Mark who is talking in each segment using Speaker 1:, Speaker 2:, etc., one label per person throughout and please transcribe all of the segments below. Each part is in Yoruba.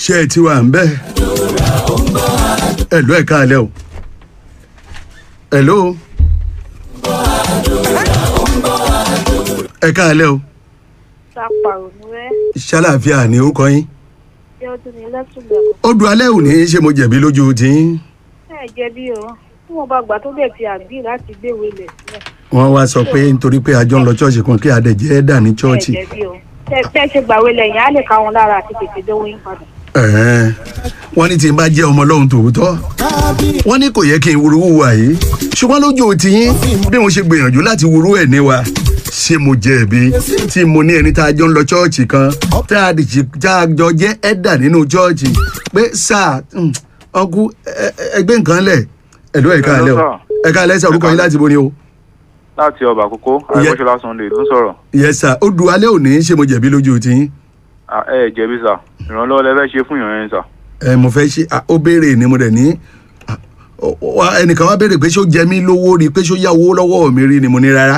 Speaker 1: ṣé ẹ ti wà ń bẹ́ẹ̀. ẹ̀lú ẹ̀ káalẹ́ o. ẹ̀lú. ẹ káalẹ́ o.
Speaker 2: Ṣàpàrọ̀ ni wẹ́.
Speaker 1: ṣàlàáfíà ni orúkọ yín.
Speaker 2: Ṣé o tún ní lẹ́tùgbẹ̀kọ̀?
Speaker 1: ó du alẹ́ òní ṣé mo jẹ̀bi lójú tiyín.
Speaker 2: Ẹ jẹ̀bi o. Tí wọ́n bá gbà tó bẹ̀ ti àgbì láti gbéwèé lẹ̀ sílẹ̀.
Speaker 1: wọ́n wá sọ pé nítorí pé àjọ ń lọ ṣọ́ọ̀ṣì kan kí adẹ̀jẹ́ dà ní
Speaker 2: Ẹ
Speaker 1: ṣọ́ọ̀ṣì.
Speaker 2: jẹ̀bi o. Tẹ́ tẹ́ ṣe gbàwé lẹ́yìn á lè ká wọn lára àti tètè dówó yín padà.
Speaker 1: Ẹ̀hẹ́n. wọ́n ní tí n bá jẹ́ ọmọ ọlọ́run tòótọ́ wọ́n ní kò yẹ kí n wúru wùwà yìí ṣùgbọ́n lójú tiyín bí mo ṣe gbìyànjú láti wúru ẹ̀ ní wa ṣé mo jẹ̀bi tí mo ní ẹni tá a jọ ń lọ ṣọ́ọ̀ṣì kan tá a dì tá a jọ jẹ́ ẹ̀dà nínú ṣọ́ọ̀ṣì pé sáà ọkú ẹgbẹ́ nǹkan lẹ̀ ẹ̀dọ́ ẹ̀ka alẹ́ o ẹ̀ka alẹ́ sà orúkọ yín láti bo ni o.
Speaker 3: láti ọba àkókò àìkọ́ṣọlá sunday ló ń sọ̀rọ̀
Speaker 1: yẹ sà ó du alẹ́ òní ṣé mo jẹ̀bi lójú tiyín.
Speaker 3: Ah, ẹ ẹ jẹ̀bi sà ìrànlọ́wọ́ lẹ fẹ́ ṣe fún ìyàn yẹn sà.
Speaker 1: ẹ mo fẹ́ ṣe à, ó béèrè ni mo dẹ̀ ní à, ó- ó- ẹnìkan wá béèrè pé ṣó jẹ mí lówó rí pé ṣó yá owó lọ́wọ́ mi rí ni mo ní rárá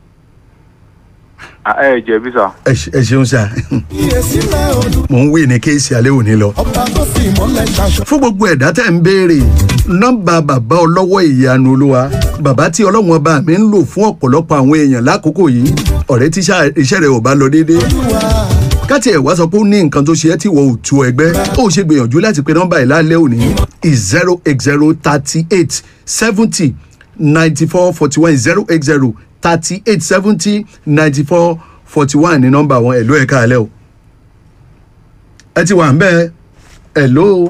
Speaker 3: Ah, ẹ ẹ jẹ̀bi sà.
Speaker 1: ẹ ṣe- ẹ ṣeun sà mò ń wí ní kéèsì alẹ́ òní lọ. fún gbogbo ẹ̀dá tẹ̀ ń béèrè nọ́mbà bàbá ọlọ́wọ́ ìyanu olúwa bàbá tí ọlọ́wọ́n ọba mi ń lò fún ọ̀pọ̀lọpọ̀ àwọn èèyàn lákòókò yìí ọ̀rẹ́ tí iṣẹ́ iṣẹ́ rẹ̀ ò bá lọ déédéé káti ẹ̀ wá sọ pé ó ní nǹkan tó ṣe ẹ́ tí wọ́n ò tu ẹgbẹ́ ó ṣe gbìyànjú láti pe nọ́mbà yìí lálẹ́ òní zero eight zero thirty eight seventy ninety four forty one zero eight zero thirty eight seventy ninety four forty one ní nọ́mbà wọn ẹ̀lú ẹ̀ka alẹ́ o ẹ ti wà ń bẹ́ẹ̀ ẹ̀ló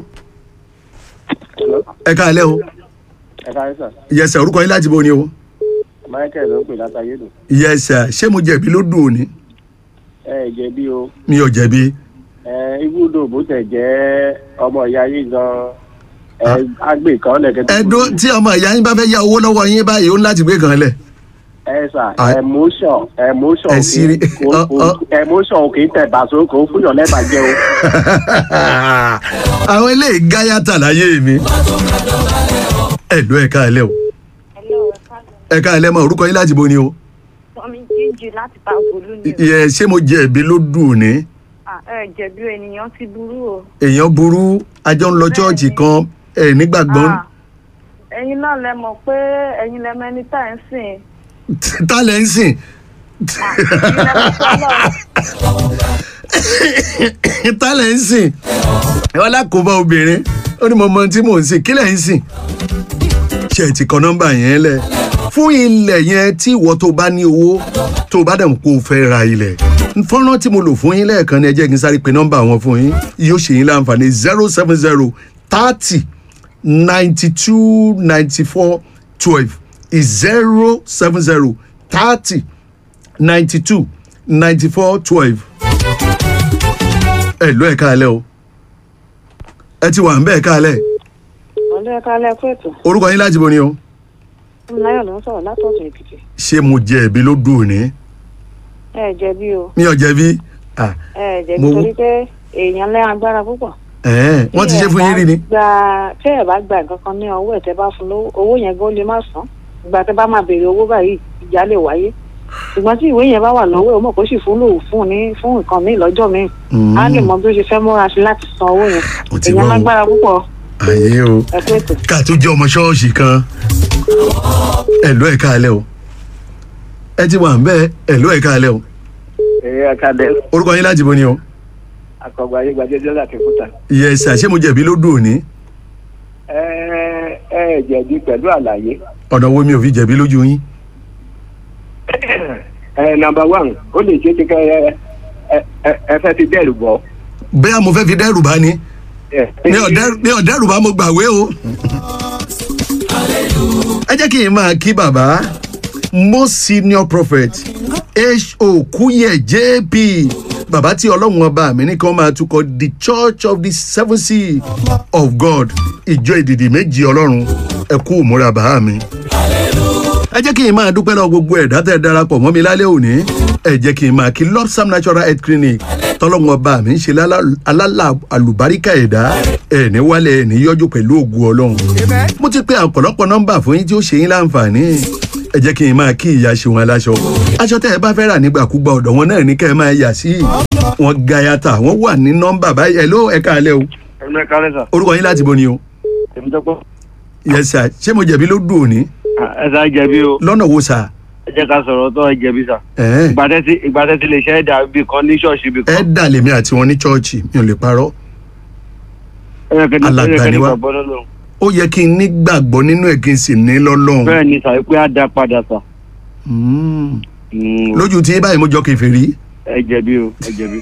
Speaker 1: ẹ̀ka alẹ́ o
Speaker 4: ẹ káyé sà
Speaker 1: yẹsẹ̀ orúkọ yín láti bo ni o
Speaker 4: michael ló ń pè látàyédò
Speaker 1: yẹsẹ̀ ṣé mo jẹ̀bi ló dùn òní
Speaker 4: ẹ ẹ jẹ̀bi o
Speaker 1: mi ò jẹ̀bi
Speaker 4: ẹ ibùdó bó tẹ jẹ ọmọ ìyá yìí gan ẹ àgbè kan lẹkẹtẹ
Speaker 1: ẹ̀dùn tí ọmọ ìyá yín bá fẹ́ yá owó lọ́wọ́ yín báyìí ó ní láti gbé kan lẹ̀
Speaker 4: ẹ sà
Speaker 1: Ah.
Speaker 4: emotion emotion
Speaker 1: Ẹ
Speaker 4: kì í-
Speaker 1: sírí-
Speaker 4: kò-
Speaker 1: ọ-
Speaker 4: kò-
Speaker 1: ọ-
Speaker 4: emotion kì í tẹ bàṣọ kò ń fúnyàn lẹ́bàá jẹ o
Speaker 1: àwọn eléyìí gáyàtà láyé mi ẹ̀lú ẹ̀ka alẹ́ o
Speaker 2: Hello, ẹ káàlẹ́.
Speaker 1: ẹ̀ka alẹ́ mọ orúkọ yín láti bo ni o
Speaker 2: Tọ́mi jíjù láti ta òbólú ni o.
Speaker 1: yẹ ṣé mo jẹ̀bi ló dùn òní
Speaker 2: Ah, Ẹ jẹ̀bi o, ènìyàn ti burú o.
Speaker 1: èèyàn burú ajọ ń lọ chọ́ọ̀chì kan ẹ̀ nígbàgbọ́n
Speaker 2: Ah, Ẹ̀yin náà lẹ mọ̀ pé ẹ̀yin lẹ mẹ́ni tá ẹ̀ ń sìn.
Speaker 1: tá lẹ́ ń sìn
Speaker 2: Ẹ̀yin lẹ mọ̀ pé Ọlọ́run
Speaker 1: tá lẹ́ ń sìn wọn lákòóbá obìnrin ó ní mo mọ ohun tí mò ń sìn kí lẹ́ ń sìn ṣe ti kọ nọ́mbà yẹn lẹ̀ fún ilẹ̀ yẹn tí ìwọ tó bá ní owó tó bá dẹ̀ mọ̀ kó o fẹ́ ra ilẹ̀ fọ́nrán tí mo lò fún yín lẹ́ẹ̀kan ni ẹ jẹ́ kí n sáré pe nọ́mbà wọn fún yín yóò ṣe yín láǹfààní zero seven zero thirty ninety two ninety four twelve zero seven zero thirty ninety two ninety four twelve ẹ lọ ẹ káalẹ́ o ẹ ti wà ń bẹ́ẹ̀ káalẹ́
Speaker 2: ọ̀lẹ́ kálẹ̀ kó ètò.
Speaker 1: orúkọ yín láti bo ni o
Speaker 2: Fúnmiláyọ̀ ló ń sọ̀rọ̀ látọ̀tún Èkìtì.
Speaker 1: ṣé mo jẹ ẹ̀bi ló dùn òní
Speaker 2: Ẹ jẹ̀bi o.
Speaker 1: mi ò jẹ̀bi ah,
Speaker 2: Ẹ jẹ̀bi
Speaker 1: Mo-
Speaker 2: torí pé èèyàn lẹ́ agbára púpọ̀.
Speaker 1: ẹ̀ẹ́n, wọ́n ti ṣe fún yín rí ni
Speaker 2: gba tẹ́ ẹ̀ bá gba nǹkan kan ní ọwọ́ ẹ̀ tẹ́ bá fún lówó owó yẹn gan lè má san ìgbà tẹ́ bá máa béèrè owó báyìí ìjà lè wáyé ṣùgbọ́n tí ìwé yẹn bá wà lọ́wọ́ ẹ̀ ó mọ̀ kó sì fún lòun fún ní fún nǹkan míì lọ́jọ́ míì
Speaker 1: Mm.
Speaker 2: á lè mọ bí ó ṣe fẹ́ múra sí láti san owó yẹn
Speaker 1: Mo ti
Speaker 2: èèyàn
Speaker 1: gbọ́ o.
Speaker 2: lágbára púpọ̀
Speaker 1: àyè o
Speaker 2: ẹ pé ètò.
Speaker 1: ká tó jẹ́ ọmọ ṣọ́ọ̀ṣì kan ẹ lọ ẹ káalẹ́ o ẹ ti wà ń bẹ́ẹ̀ ẹ lọ ẹ káalẹ́ o
Speaker 4: ẹ akadẹ
Speaker 1: orúkọ yín láti bo ni o
Speaker 4: akọgbà ayé gbajẹjẹ láti fúta
Speaker 1: yẹ ṣá ṣé mo jẹ̀bi ló dùn òní
Speaker 4: ẹ ẹ jẹ̀bi pẹ̀lú àlàyé
Speaker 1: ọ̀nà wo mi ò fi jẹ̀bi lójú yín
Speaker 4: ẹ nàmbà wán ó lè ṣe ti kẹ ẹ ẹ ẹ fẹ́ ti dẹ́rù bọ́.
Speaker 1: bẹ́ẹ̀ mo fẹ́ fi dẹ́rù bá ni mi ò dẹ́rù- mi ò dẹ́rù bá mo gbàwé o. ẹ jẹ́ kí n máa kí bàbá most senior prophet ho kúyẹ jp bàbá tí ọlọ́run ọba mi ní kí wọ́n máa tukọ̀ the church of the seven sea of god ìjọ ìdìdì méjì ọlọ́run ẹ kú ìmúra bàá mi ẹ jẹ́ kí n máa dúpẹ́ lọ gbogbo ẹ̀dá tẹ́ darapọ̀ mọ́ mi lálẹ́ òní ẹ jẹ́ kí n máa kí lopsam natural health clinic tọ́lọ́wọ́n ọba mi ń ṣe lálá- alálà àlùbáríkà ẹ̀dá ẹ̀ ní wálẹ̀ ẹ̀ ní yọjú pẹ̀lú ògùn ọlọ́run mo ti pe ọ̀pọ̀lọpọ̀ nọ́mbà fún yín tí ó ṣe yín láǹfààní ẹ jẹ́ kí n máa kí ìyá ṣe wọn aláṣọ aṣọ tẹ́ ẹ bá fẹ́ rà nígbàkúgbà ọ̀dọ̀ wọn náà ní kẹ́ ẹ máa yà sí wọ́n gayata wọ́n wà ní nọ́mbà báyìí ẹ̀ ló ẹ̀ka alẹ́ o
Speaker 3: ẹnu ẹ̀ka lẹ́sà
Speaker 1: orúkọ yín láti bo ni o
Speaker 3: èmi tó pọ̀
Speaker 1: yes sir ṣé mo jẹ̀bi ló dùn òní
Speaker 3: ẹ sá jẹ̀bi o
Speaker 1: lọ́nà wo sà
Speaker 3: ẹ jẹ́ ká sọ̀rọ̀ tó ẹ jẹ̀bi sà
Speaker 1: ẹ̀
Speaker 3: ìgbà tẹ́tí ìgbà tẹ́tí lè ṣe ẹ̀dà ibì kan ní ṣọ́ọ̀ṣì ibì
Speaker 1: ẹ̀
Speaker 3: kan
Speaker 1: dà lèmi àti wọn ní chọ́ọ̀chì mi ò lè parọ́
Speaker 3: ẹ yẹ kẹ́ni ẹ
Speaker 1: alàgbà
Speaker 3: yẹ kẹ́ni
Speaker 1: ni wá.
Speaker 3: gbàgbọ́ lọ́lọ́run
Speaker 1: ó yẹ kí n nígbàgbọ́ nínú ẹ̀ kí n sì ní lọ́lọ́run
Speaker 3: bẹ́ẹ̀ ni sà pé á dá padà sà
Speaker 1: Mm.
Speaker 3: Mm,
Speaker 1: lójú tí báyìí mo jọ kèfèrí
Speaker 3: ẹ jẹ̀bi o ẹ jẹ̀bi.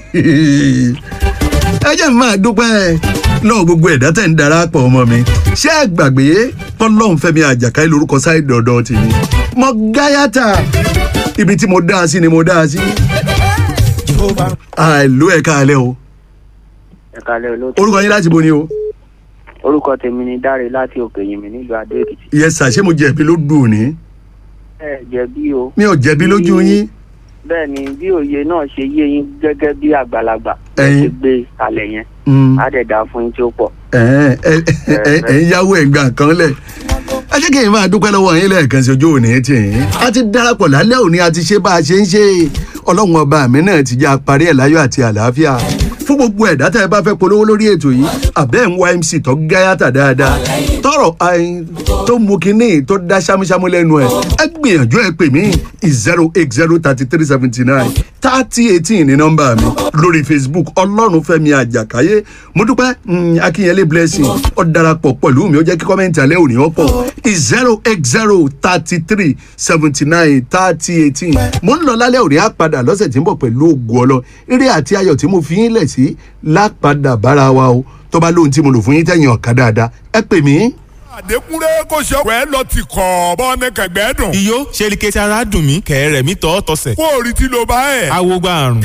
Speaker 1: ẹ jẹ́ mi máa dúpẹ́ lọ́wọ́ gbogbo ẹ̀dá tẹ̀ ń darapọ̀ ọmọ mi ṣé ẹ gbàgbé tọ́lọ́hún fẹ́mi àjàkáyé lórúkọ sáì dọ̀dọ̀ tèmi mo gáyàtà ibi tí mo dá a sí ni mo dá a sí àìlú ẹ̀ka alẹ́ o
Speaker 5: ẹ kalẹ olóòtú
Speaker 1: orúkọ yín láti bo ni o
Speaker 5: orúkọ tèmi ni dáre láti òkè yìnbí nílùú adó èkìtì.
Speaker 1: yẹ sà ṣé mo jẹ̀bi ló dùn ní
Speaker 5: ẹ jẹ̀bi o
Speaker 1: mi ò jẹ̀bi lójú yín
Speaker 5: bẹ́ẹ̀ ni bí òye náà ṣe yé yín gẹ́gẹ́ bí àgbàlagbà ẹ
Speaker 1: Ẹ̀yin.
Speaker 5: ṣe gbé kalẹ̀ yẹn
Speaker 1: Mm.
Speaker 5: á dẹ̀ dá fún yín tí ó pọ̀.
Speaker 1: ẹ ẹ ẹ ẹ ń yáwó ẹgbà kan lẹ ẹ jẹ́ kí n máa dúpẹ́ lọ́wọ́ yín lẹ́ẹ̀kan sí ojú òní tì yín a ti darapọ̀ lálẹ́ òní a ti ṣe bá a ṣe ń ṣe ọlọ́run ọba mi náà ti jẹ́ aparí ẹ̀ láyọ̀ àti àlàáfíà fún gbogbo ẹ̀dá tẹ́ ẹ bá fẹ́ polówó lórí ètò yìí àbẹ́ ń wá mc tó gáyàtà dáadáa tọrọ ayin tó mú kinní tó dá ṣámúṣámú lẹ́nu ẹ̀ ẹ gbìyànjú ẹ pè mí zero eight zero thirty three seventy nine thirty eighteen ní nọ́mbà mi lórí facebook ọlọ́run fẹ́mi àjàkáyé mo dúpẹ́ mm, akínyẹlé blessing ó darapọ̀ pẹ̀lú mi ó jẹ́ kí kọ́mẹ́ǹtì alẹ́ òní ọ̀pọ̀ zero eight zero thirty three seventy nine thirty eighteen mo ń lọ lálẹ́ òní á padà lọ́sẹ̀ tí ń bọ̀ pẹ̀lú ògùn ọlọ eré àti ayọ̀ tí mo fi yín lẹ̀ sí lápadà bára wa o tó bá lóhun tí mo lò fún yín tẹ̀yìn ọ̀ka dáadáa ẹ pè mí
Speaker 6: àdékúnlé kò ṣe ọ̀pẹ́ lọ ti kọ̀ bọ́ ní kẹ̀gbẹ́ dùn.
Speaker 7: iyó ṣe ni kẹ́tì ara dùn mí kẹ̀rẹ̀ mi tọ́ tọ̀sẹ̀.
Speaker 6: kó o rí tí ló bá ẹ̀.
Speaker 7: awo gba àrùn.